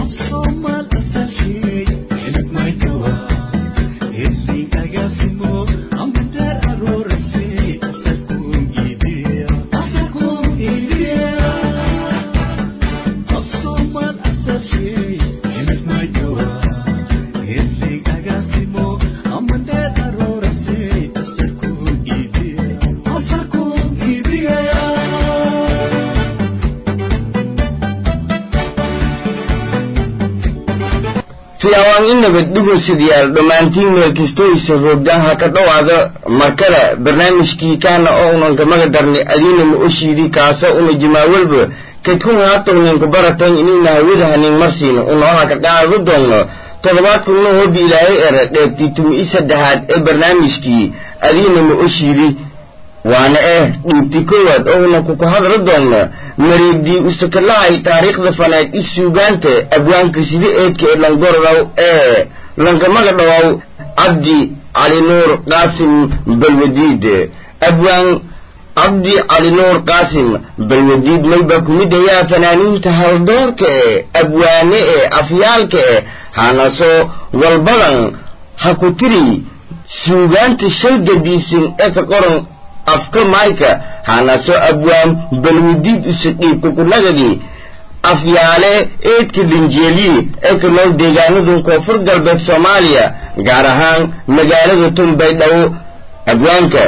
fiyaawaan in nabad dhugursidayaal dhammaantiin meel kastoysa roogdaanha ka dhowaada markale barnaamijkii kaana oo unan kamaga darnay adiina ma oshiidi kaasoo una jimaawalba kadkun haatowninka baratan inina hawadahanin marsiina unooha ka qaado doonno toddobaadkuna hobi ilaahay ere dheebtii tumi-i saddexaad ee barnaamijkii adiina ma oshiidi waana eh dhiibti koowaad oo una kuku hadla doonno mareegdii usakalahay taariikhda faneed i suugaanta abwaanka sida eedka ee langorodow ee lankamaga dhawow cabdi cali nuur qaasim balwadiid abwaan cabdi cali nuur qaasim balwadiid mayba kumid ayaa fanaaniinta haldoorka ee abwaane ee afyaalka ee hanasoo walbadan ha ku tiri suugaanta shalgadiisin ee ka qoran afka mayka hanaso abwaan balwadiid usadhiibka kunagadii afyaale eedka linjeeliye ee ka nool deegaanadan koonfur galbeed soomaaliya gaar ahaan magaalada tunbaydhawo abwaanka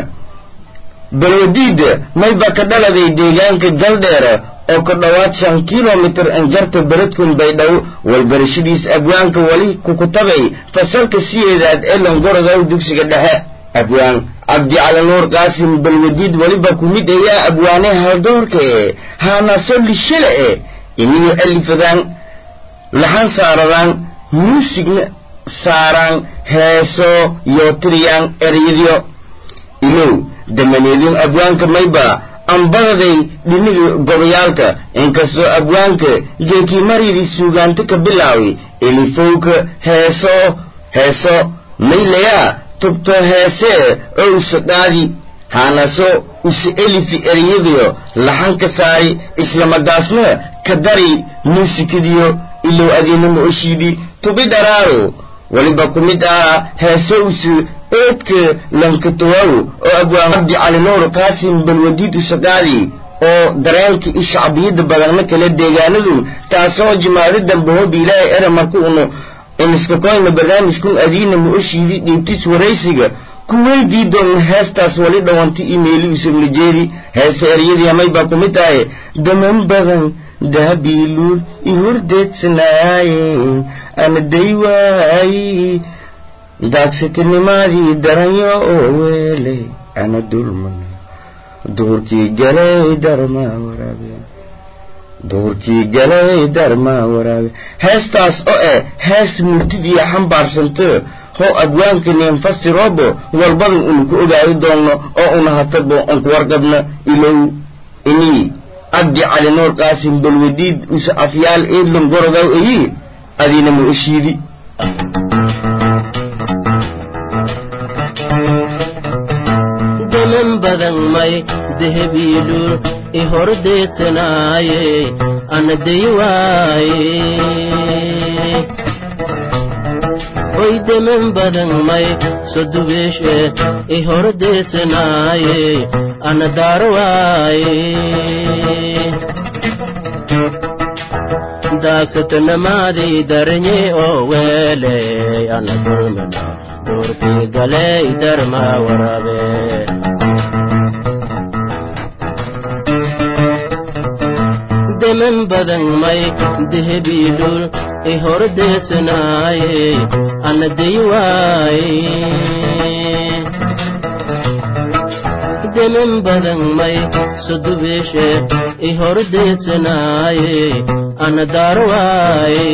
balwadiida mayba ka dhaladay deegaanka galdheera oo ka dhowaad shan kilomitir anjarta beradkun baydhawo walbarashadiis abwaanka weli kukutabay fasalka siyeedaad ee langorodow dugsiga dhexe abwaan cabdi cali nuur qaasim balwadiid weliba ku mid ayaa abwaane haldoorka ee haanaso lishale e iniyo alifadaan laxan saaradaan muusigna saaraan heeso iyo tiriyaan eryadyo ilow damaneedun abwaanka mayba ambadaday dhiniga gobayaalka inkastoo abwaanka geekimaryadii suugaanto ka bilaaway elifowka heeso heeso maylayaa tubto heesee oo usadhaadi haanaso usa elifi eryadiyo laxanka saari islamadaasna ka dari muusikadiyo ilow adiinama oshiidi tubi dharaaro weliba ku mid ah heeso usa eedka lankatowaw oo abwaan cabdi cali nuur qaasim balwadiid usadhaadi oo dareenka i shacbiyadda badanna kale deegaanadu taasoo jimaado dambe hobi ilaahay ere marka unu iniskakoyna barnaamijkun adiina ma oshiidi dhiibtis waraysiga ku weydii doonna heestaas wali dhawanta imeeli usagna jeedi heese eryadii amaybaa ku mid tahay daman badan daabiiluul i hordeedsanaaye ana day waayi daagsatinimadii daranyo oo weeley ana dulman duhurkii galay darmaa waraabe duhurkii galay darmaa waraabe heestaas oo eh hees murtidiiya xambaarsanto hoo abwaanka neenfasirobo walbadan unu ku ogaadi doonno oo una hatabo unku warqabna ilow inii cabdi cali nuur qaasim balwadiid usa afyaal eedlan gorodow eyi adiina ma oshiidi daman badan may dehebiilul i hordeedsanaaye ana day waaye hoy daman badan may sodubeeshe i hordeedsanaaye ana daar waaye daagsatanamaadii daranye oo weeley ana dulmana duurkii galey darmaa waraabe deman badan may dehebiilul i hordeedsanaaye ana day waaye deman badan may sodubeeshe i hordeedsanaaye ana daar waaye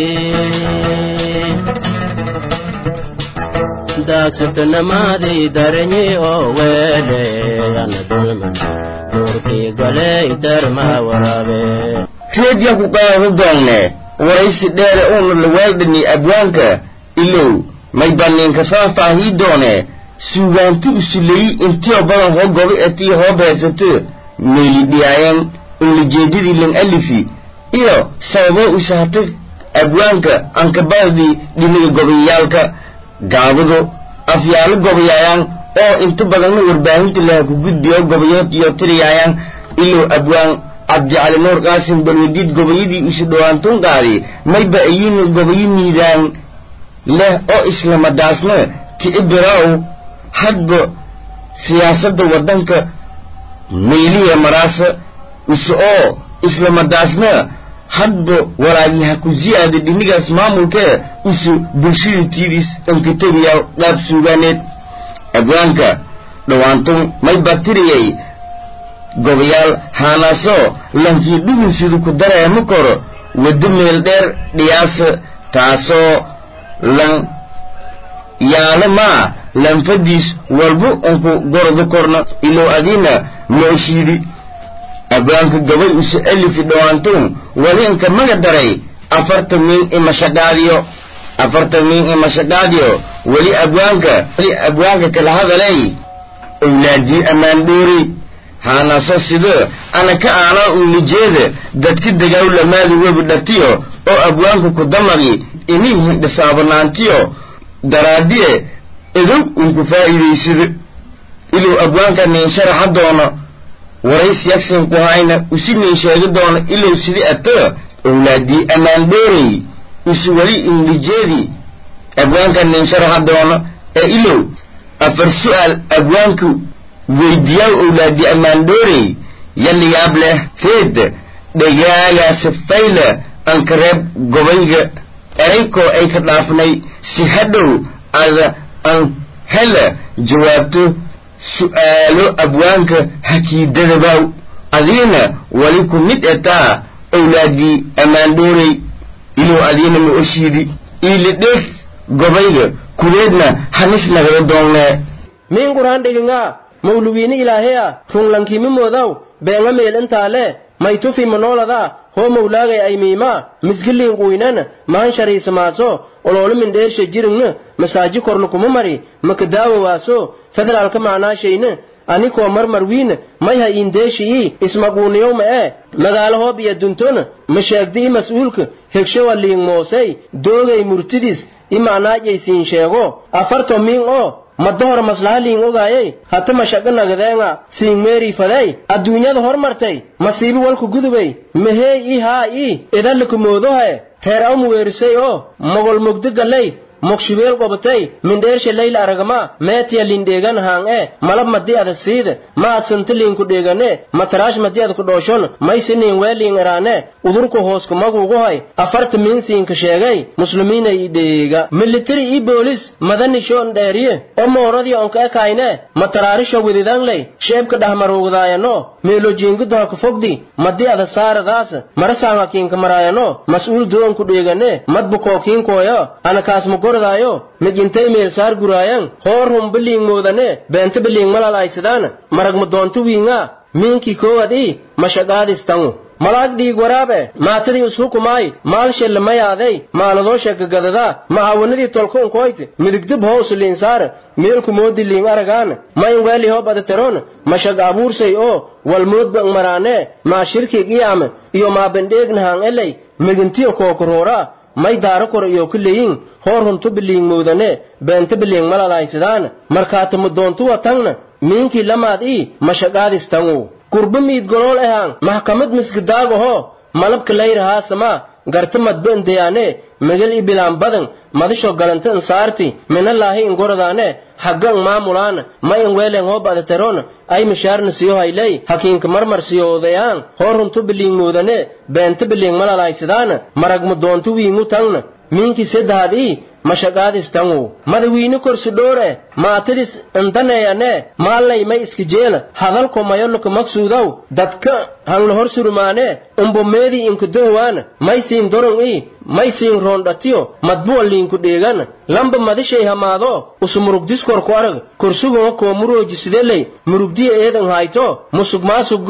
daagsatanamaadii daranye oo weeley ana dulman duurkii galey darmaa waraabe reedya ku qaado doonne waraysi dheere uuna lawaaldhani abwaanka ilow may banniinka faahfaahii doone suugaanti usuleyi intiyo badan hoo gobi etii hoo beesato meelidhiyaayan unlajeedadii lan alifi iyo sababo usahata abwaanka ankabadii dhiniga gobayaalka gaabadu afyaalo gobayaayaan oo inta badanna warbaahinta laha ku gudbiyo gobayood iyo tiriyaayaan ilow abwaan cabdicali nuur qaasim balwadiid gobayadii isu dhowaantun qaadi mayba ayina gobayo miidaan leh oo islamadaasna kiibiraaw hadba siyaasadda waddanka mayliya maraasa use oo islamadaasna hadba walaagyaha ku siyaada dhinigaas maamulkee use bulshada tiidis ankatabiyaa qaab suugaaneed abwaanka dhowaantun may batiriyay gobayaal haanaasoo lankii dhugunsidu ku dareema koro waddo meel dheer dhiyaasa taasoo lan yaalo maa lanfadiis walba unku gordo korna ilow adiina mooshiidi abwaanka gabay use alifi dhowaantun wali inka maga daray afarta miin imashaqaadiyo afarta miin imashaqaadiyo weli abwaanka weli abwaanka kala hadalay owlaadii ammaan dhoori haanaso sidee ana ka aanaa uunijeeda dadka degaaw lamaadi webi dhatiyo oo abwaanku ku damagi inii hindhisaabanaantiyo daraadiye edow unku faa'iidaysada ilow abwaanka nin sharaxa doono warays yagsin ku hayna usi nin sheegi doono ilow sidii ata owlaadii ammaan dhoorey isu weli indijeedi abwaanka nin sharaxa doono ee ilow afar su'aal abwaanku weydiiyaaw owlaadii ammaan dhoorey yalli yaab leh reed dhagaagaasi fayla ankareeb gobayga eraykoo ay ka dhaafnay si hadhow ada an hela jawaabto su'aalo abwaanka hakiidadabaaw adiina wali ku mid etaa owlaadii ammaan dhoorey ilow adiina ma oshiidi iilidheeg gobayga kuleedna hanis nagala doonnee min quraan dhigingaa mawluwiini ilaaheya runlankimi moodaw beenga meel intaale maytufi manooladaa hoo mawlaagay ay miimaa misgiliin quynan mahan shariisamaaso oloolu mindheershe jirigna masaaji korna kuma mari makadaawa waaso federaalka macnaashayna anikoo marmar wiin mayha iindeeshi'ii ismaquuniyowma ee magaalo hoob iyo duntona masheegdi i mas'uulka hegshowa liing moosey doogay murtidis i macnaajaysiin sheego afarto miin oo maddohor maslaha liing ogaayey hata mashaqo nagadeenga siin meerii fadey adduunyada hormartay masiibi walku gudubay meheey i haa ii idalliku moodohae reer awmu weerisay oo mogol mogdi galley mogshibeel qobatay mindheershe layla aragama meetiya lindheegan haang e malab madi ada siida ma ad santa liinku dheegane mataraash madi ad ku dhooshon maysi niin weeliing iraane udurku hoosku maguuguhay afarta miinsiinka sheegay muslimiinay i dheega militari i boolis madanishoon dheeriye o mooradii onka ekayne mataraarisho wididanley sheebka dhahmaruugdaayano meelojiingudoha ka fogdi madi ada saaradaas marasaanga kiinka maraayano mas'uul doonku dheegane madbukoo kiinkooyo anakaasma gorodaayo mijintay meel saar guraayan hoor hum biliing moodane beenta biliing malalaisadaan maragma doonto wiinga miinkii koowad i mashaqaadistangu malaag dhiig waraabe maatadii ishukumaay maal shellamayaadey maaladoo sheekagadada macawanadii tolka unkoyt midigdib hoos liinsaar meelku moodi liing aragaan mayn weeli hoo badateron mashaq abuursay oo walmoodba maraane maa shirki qiyaam iyo maa bendheegnahaan eley migintiyo kookuroora may daaro kor iyo kuleyin hoor huntu biliing moodane beenta biliing malalaisadaan markaatama doontuwa tangna miinkii lamaad ii mashaqaadistangu gurba miid golool ahaan maxkamad miskidaagaho malabka layrahaasama garta madbendayaane megal i bilaan badan madisho galanta insaarti minalaahi ingorodaane haggan maamulaan ma in weelen hoo badateron ay mishaarna siyo hayley hakiinka marmar siyoodayaan hoor huntu biliing moodane beenta biliing malalaisadaan maragma doontu wiingu tangna miinkii seddahaad ii mashaqaadistangu madawiini korsi dhoore maatadis indaneeyane maallay may iska jeela hadalko mayolluka maksuudaw dadka hangla hor surumaane umbomeedii inku dohwaan may siin dorong ii may siin roondhatiyo madbuwa liinku dheegan lamba madishay hamaado usu murugdiskorku arag korsugunga koo murooji sideley murugdiya eedan hayto musug maasugga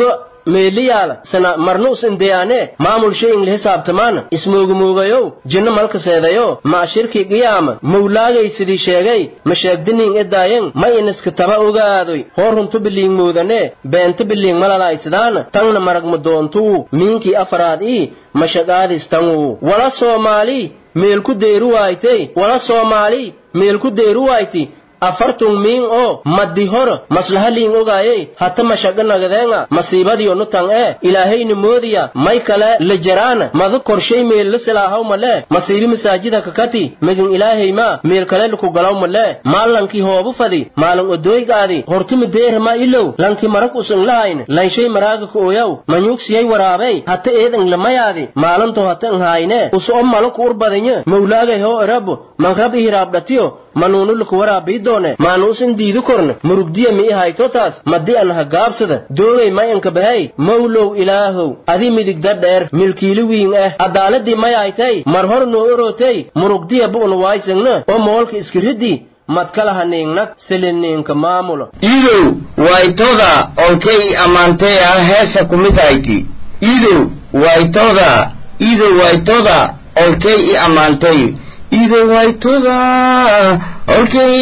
meeliyaala sana marnu us indeyaane maamul shay inla hisaabtamaan ismoogamuugayow jinno malka seedayo maa shirki qiyaama mawlaagay sidii sheegay ma sheegdiniin edaayan ma iniska taba ogaadoy hoo runtu biliing muudane beenta biliing malalaaysidaan tangna maragma doontuu miinkii afaraad ii mashaqaadis tanguu wala soomaali meelku deeru waaytay wala soomaali meelku deeru wayti afartun miin oo maddi hor maslaha liin ogaayey hata mashaqa nagadeenga masiibadiyo nutan ee ilaahayni moodiya may kale la jaraana mada korshay meel la silaahaw male masiibi masaajida kakati megin ilaahay ma meel kale laku galaw male maalankii hoobu fadi maalan odooygaadi hortuma deerama ilow lanki marag usan lahayn lanshay maraaga ka oyaw manyuugsiyay waraabey hata eedan lamayaadi maalanto hata nhayne uso malaku urbadanya mawlaagay hoo erabo manrab ihiraabdhatiyo manuunu laku waraabii doone maanuusin diidu korne murugdiya mi ihaytotaas madi an hagaabsada doogay mayanka bahay mawlow ilaahow adi midigda dheer milkiili wiin ah adaaladii mayaytay mar hor noo orotay murugdiya bu'na waysagna oo moolka iskiriddi madkalaha niingnag siliniinka maamulo iidow waytoda olkay ammaantee ah heesa kumid hayti iidow waytoda iidow waytoda olkay i ammaantay iidow waytoda olkay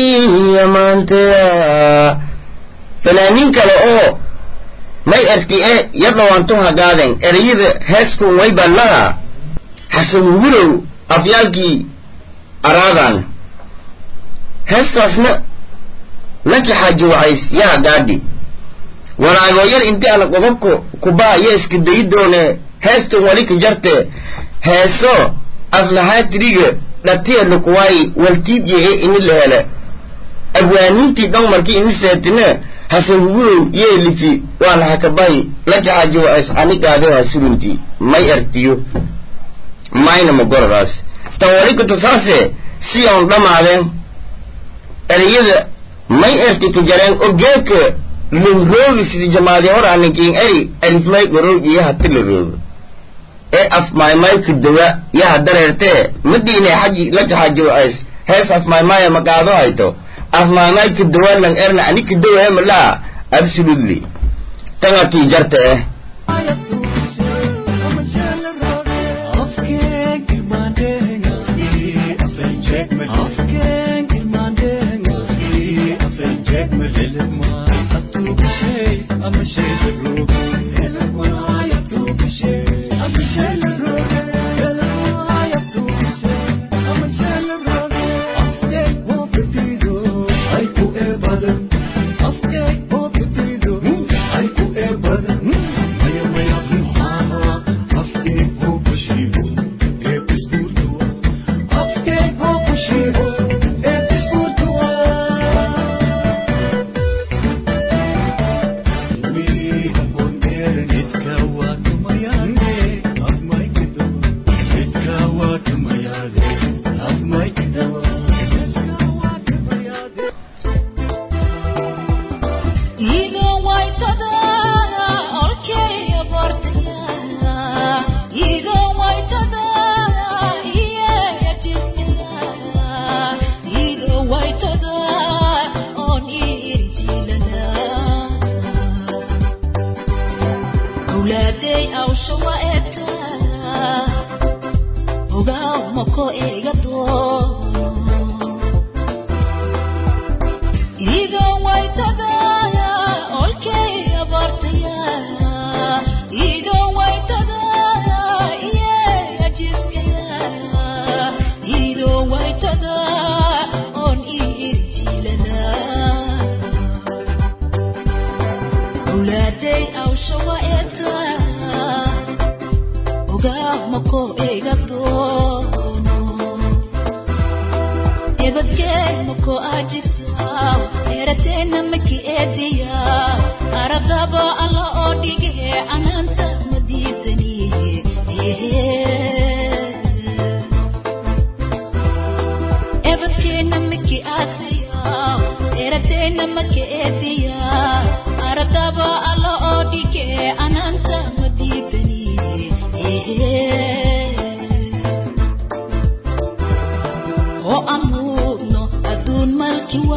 ammaanteya fanaaniin kale oo may erti e yadhawantu hagaaden ereyada heeskun way ballaha xasan wurow afyaalkii araadan heestaasna laki xaaji wacays yaa gaadhi walaagooyar inti ana qodobka kubaa yo iska dayi doone heestan wali ka jarte heeso aflahaatiriga dhatiya lakuwaayi waltiibyahe ini la hele abwaaniintii dhan markii ini seetina hasan hugurow yee lifi waana hakabahi laki xaaji wacays anigaado hasuruntii may ertiyo mayna magoradaas tan wali katusaase si on dhammaadeen ereyada may erti ka jareen oo geedka lowroogi sidii jamaadi hor aninkiin eri alifmay gorowj iyo hati la roogo ee afmaymayka dawa yaha dareertee madiine xaji laka xaji wacays hees afmaymaya magaado hayto afmaymayka dawa lang erna anika dawa malaa absolutely tangatii jarta eh oo amuudno adduun malki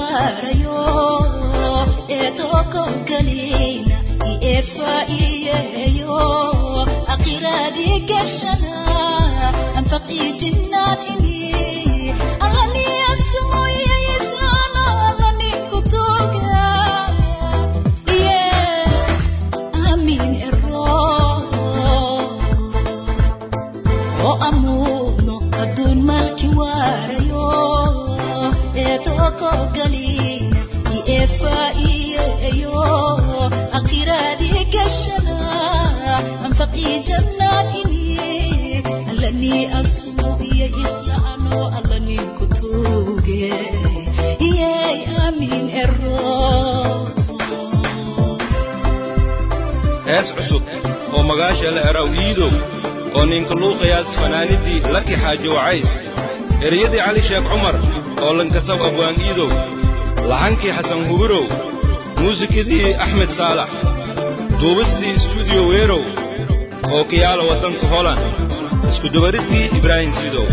shale eraw iidow oo ninka luuqayaas fanaanidii laki xaaji wacays ereyadii cali sheekh cumar oo lankasaw abwaan iidow laxankii xasan hubirow muusikadii axmed saalax duubistii istuudiyo weerow oo kiyaala waddanka holand iskudubaridkii ibraahim sidow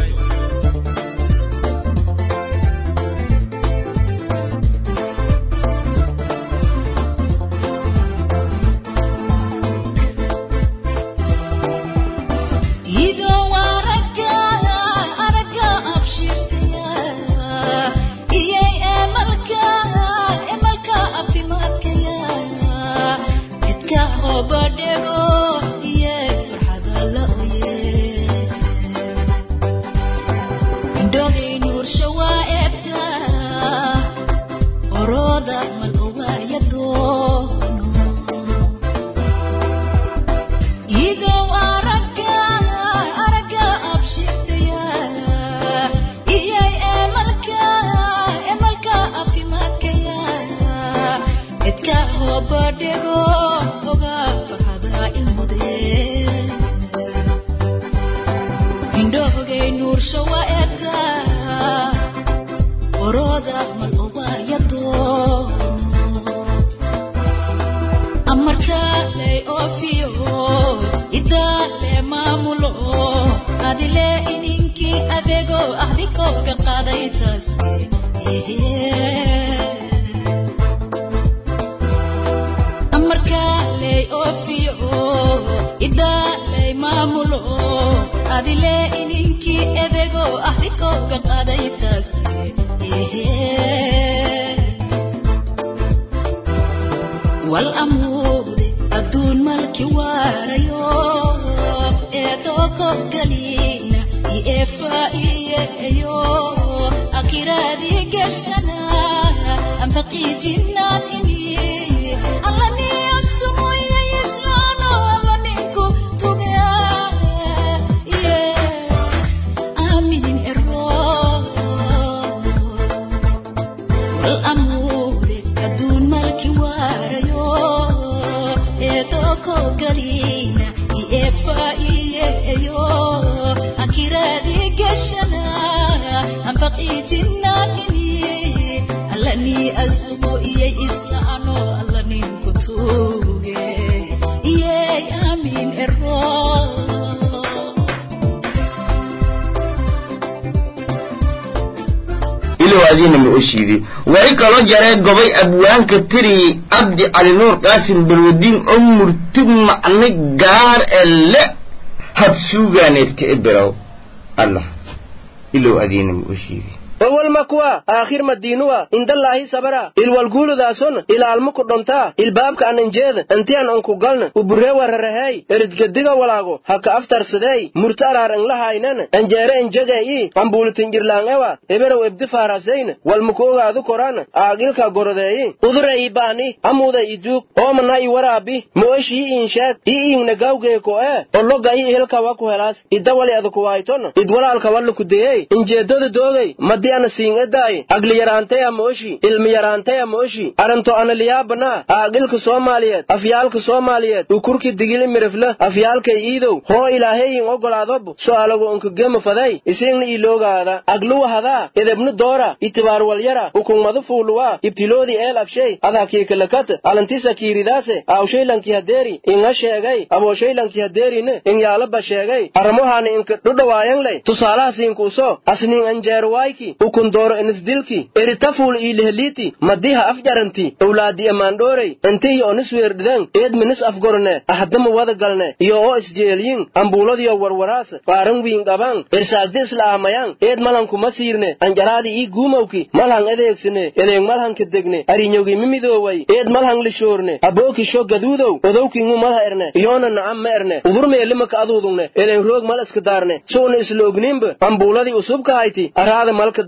weli kaloo jaree gobay abwaanka tiri abdi cali nuur qaasim balwadiin oo murtug macno gaar ee le habsuugaaneed ka eberow allah ilow adiina ma u sheegi owal makwa aakhir madiinuwa indallaahi sabara ilwalguuludaason ilaalma ku dhontaa ilbaabka ananjeeda intian anku galna uburee wararahey eridgediga walaago haka aftarsadey murta araar anglahaynan anjeere enjegee'i ambuulitinjirlaangewa eberow ebdi faarasayna walmaku ogaadu koran aagilka gorodeeyi udure ii baani amuuda iduug oomana i waraabi moosh ii iinsheeg ii iingna gawgeeko e olloga ii ihelkawa ku helaas idawali adukuwaayton idwalaalkawa kudeyey injeedoda doogey madi ana siingedaay agliyaraantaya mooshi ilmiyaraantaya mooshi aranto analiyaabana aagilka soomaaliyeed afyaalka soomaaliyeed ukurki digili mirifle afyaalkay iidow hoo ilaahayin ogolaadob so'aalagu onkagema faday isiingna iloogaada agluwa hadaa edebnu doora itibaar walyara ukungmadu fuuluwa ibtiloodi eel abshay adhakiikalakat alantisa kiiridaase aawshaylanki hadeeri inga sheegay abooshaylanki hadeerine ingyaalaba sheegay aramohaani inka dhudhawaayanglay tusaalaha siinkuuso asniin anjeerwaayki ukun dooro inisdilki eritafuul iiliheliiti madiha afjaranti owlaadi amaandhoorey intihi onis weerdhiden eed minis afgorne ahdama wada galne iyo oo isjeelyin ambuuladiyo warwaraas faaran wiin qaban irsaasdi isla'aamayan eed malankuma siirne anjaraadi ii guumawki malhan edeegsine edeeg malhanka degne arinyogi mimidooway eed malhan lishoorne abookisho gaduudow odowkingu malha erne iyoona nacam ma erne udurmeelimaka aduudugne eleen roog mal iska daarne su'na isloogniinba ambuuladii usubkahayti araada malka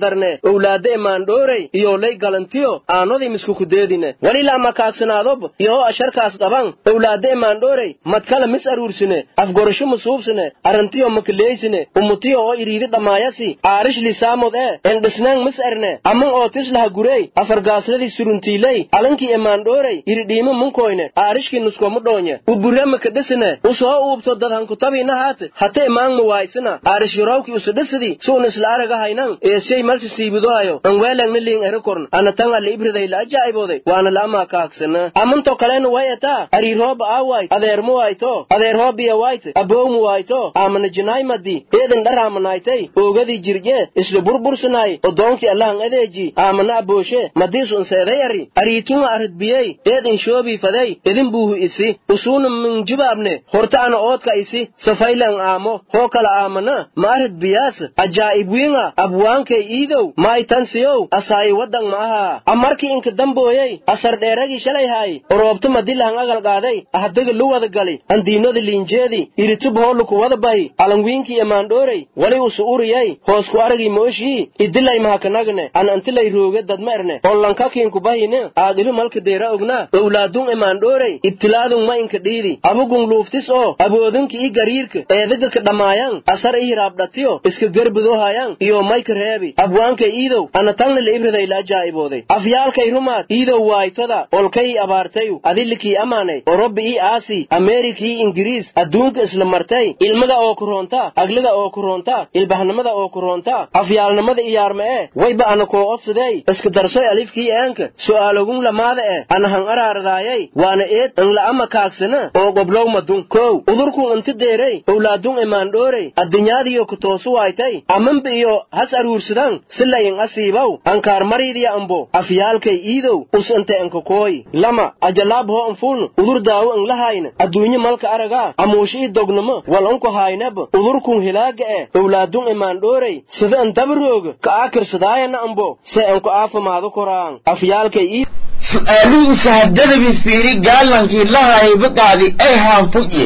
darne owlaada emaandhoorey iyo lay galantiyo aanodii miskukudeedine walila ama kaagsanaadoob iyo asharkaas qaban owlaada emaandhoorey madkala mis aruursine afgorasho masuubsine arrantiyo makaleeysine umutiyo oo iriidi dhammaayasi aarish lisaamod ee endhisnaan mis erne aman oo tislaha gurey afargaasladii suruntiiley alankii emaandhoorey iridhiimo munkoyne aarishkii nuskomu dhoonye ubure makadhisine usoo uubto dad hankutabiina haate hate emaang muwaaysina aarishyorowkii usudhisidi suun isla araga haynan eesey malsi siibidohayo anweelangna liing erikorn ana tan alla ibriday la ajaa'ibooday waana la amaa kaagsana amanto kalena way etaa ariirhooba aawayt adeermu wayto adeerhoobiya wayt abowmu wayto aamana jinaymadi eedan dharaamanaaytay oogadii jirje isla burbursanay odoonkii allahan adeeji aamana abooshe madiisu inseeday ari ariitunga aridbiyey eed inshoobii faday idin buuhu isi usuuna minjibaabne horta ana oodka isi safaylan aamo hoo kala aamana ma arid biyaas ajaa'ib wiinga abwaankay iidow maaytansiyow asaayi waddan ma aha amarkii inka dambooyey asar dheeragii shalay haay oroobta madilahan agal qaaday ahdaga lu wada gali andiinodi liinjeedi iritub hooluku wada bahi alangwiinkii emaandhoorey wali usu uriyey hoosku aragii mooshii idilay mahakanagne an antilay rooge dadma erne hollankakiinku bahine aaqilu malka deera ogna owlaadun emaandhoorey ibtilaadun ma inka dhiidi abugun luuftis oo aboodinka ii gariirka eedaga ka dhammaayan asar ii hiraabdhatiyo iska gerbidohayan iyo mayka reebi abwaankay iidow ana tangna la ibriday la ajaa'ibooday afyaalkay rumaad iidow waaytoda olkay abaartayu adilikii amaanay orobi ii aasi ameerika ii ingiriis adduunka isla martay ilmaga oo kuroonta agliga oo kuroonta ilbahnimada oo kuroonta afyaalnimada iyaarma ee wayba ana koo odsadey iska darsoy alifkii eenka su'aalogun lamaada eh ana han araaradaayay waana eed an la'ama kaagsana oo goblow madun kow udurkun inti deerey owlaadun emaandhoorey addunyaadiyo kutoosu waaytay amanba iyo has aruursadan sila in asiibow ankaar mariidiya ambo afyaalkay iidow us inte enkakooy lama ajalaab hoo anfun udur daawo an lahayna adduunye malka aragaa amuushi i dognamo wal unku haynab udurkun hilaaga eh owlaadun emaandhoorey sida an dabarooga ka aakirsadaayana ambo se anku aafamaado koraan afyaalkay ii su'aaluhu sahadadabi fiiri gaalankii lahayba qaadi ay haanfugye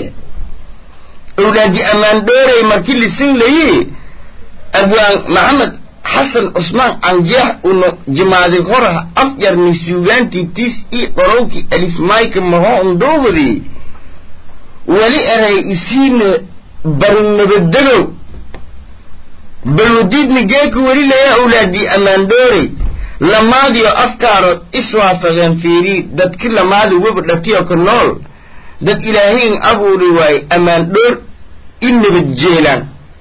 owlaadi ammaan dhoorey markii lisin layi abwaan maxamed xasan cusmaan canjeex uno jimaadi horaha afjarni suugaantii tiis ii qorowkii alifmayka mahoon doobadi weli eray isiina barnabadegow balwadiidna geeka weli laya owlaadii ammaan dhoorey lamaadiyo afkaarood iswaafaqeen fiirii dadki lamaadi weba dhatiyo ka nool dad ilaahayn abuuri waaye ammaan dhoor i nabad jeelaan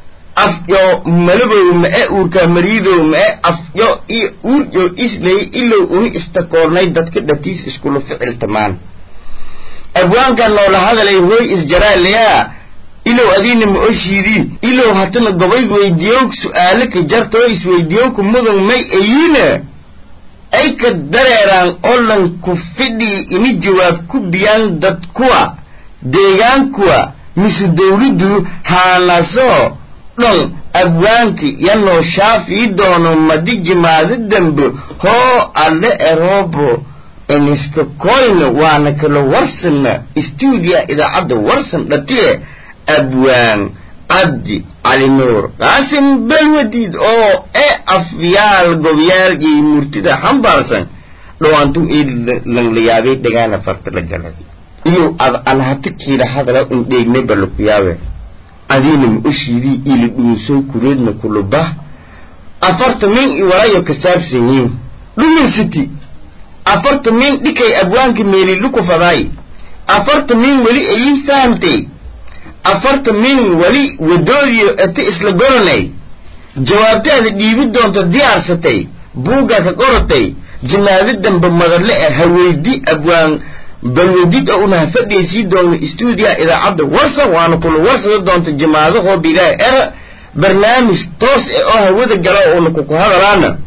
afyo malabow ma'e uurkaa mariidow ma'e afyo iyo uuryo islay ilow uni istakoornay dadka dhatiis iskula ficiltamaan abwaankan noola hadalay hooy isjaraalayaa ilow adiina ma oshiidii ilow hatana gobayg weydiiyow su'aalo ka jartoo isweydiiyowka mudan may ayiina ay ka dareeraan olan ku fidhii ini jawaab ku biyaan dad kuwa deegaankuwa mise dawladdu haanasoo dhan abwaanki yanoo shaafii doono madi jimaado dambe hoo alle eroobo iniska koyna waana kala warsana stuudiya idaacadda warsan dhatiye abwaan cabdi cali nuur qaasim balwadiid oo e afyaal gobyaalgii murtida xambaarsan dhawaantum ii langlayaabay dhagaana farta la galay iyo ad an hati kiila hadala un dheegnay balukuyaawe adiina ma oshiidii ila dhuunsow kureedna kulubah afarta min i walayo kasaabsan yiin dhumin city afarta min dhikay abwaanka meeliluku fadaay afarta min weli ayin fahamtay afarta min weli wadoodiyo ete isla goranay jawaabtaada dhiibi doonta diyaarsatay buuggaa ka qoratay jimaado dambe madale ah haweydi abwaan balwadid oo unaha fadhiysii doono stuudiya idaacadda warsan waana kula warsada doonta jimaadahoo bilaahi era barnaamij toos eh oo hawada gala oona kuku hadalaana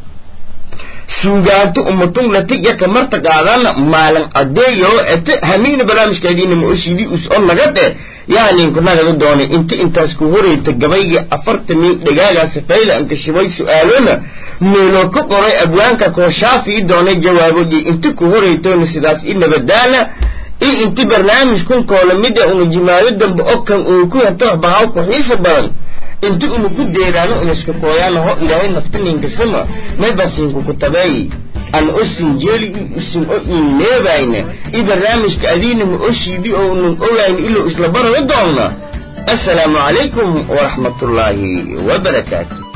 suugaanto umatun latiya kamarta qaadana maalin adeeyo ete hamiina barnaamijkaadiina ma oshidi us o nagade yaaninku nagada doonay inta intaas ku horeyta gabaygii afarta min dhagaagaasi fayla anka shibay su-aalona meeloo ka qoray abwaanka kooshaafi doonay jawaabodii inta ku horeytoona sidaas i nabadaana i inti barnaamij kun koola mida una jimaado dambe okan uu ku yato bahaw ku xiisa badan inti unu ku deeraano inaska kooyaano ho ilaahay naftaninkasama may basiinku ku tabeey an osin jeeli isin o iineebayna i barnaamijka adiinama oshiidi oo unun ogayn ilo isla barana doonna assalaamu calaykum waraxmatullaahi wabarakaatu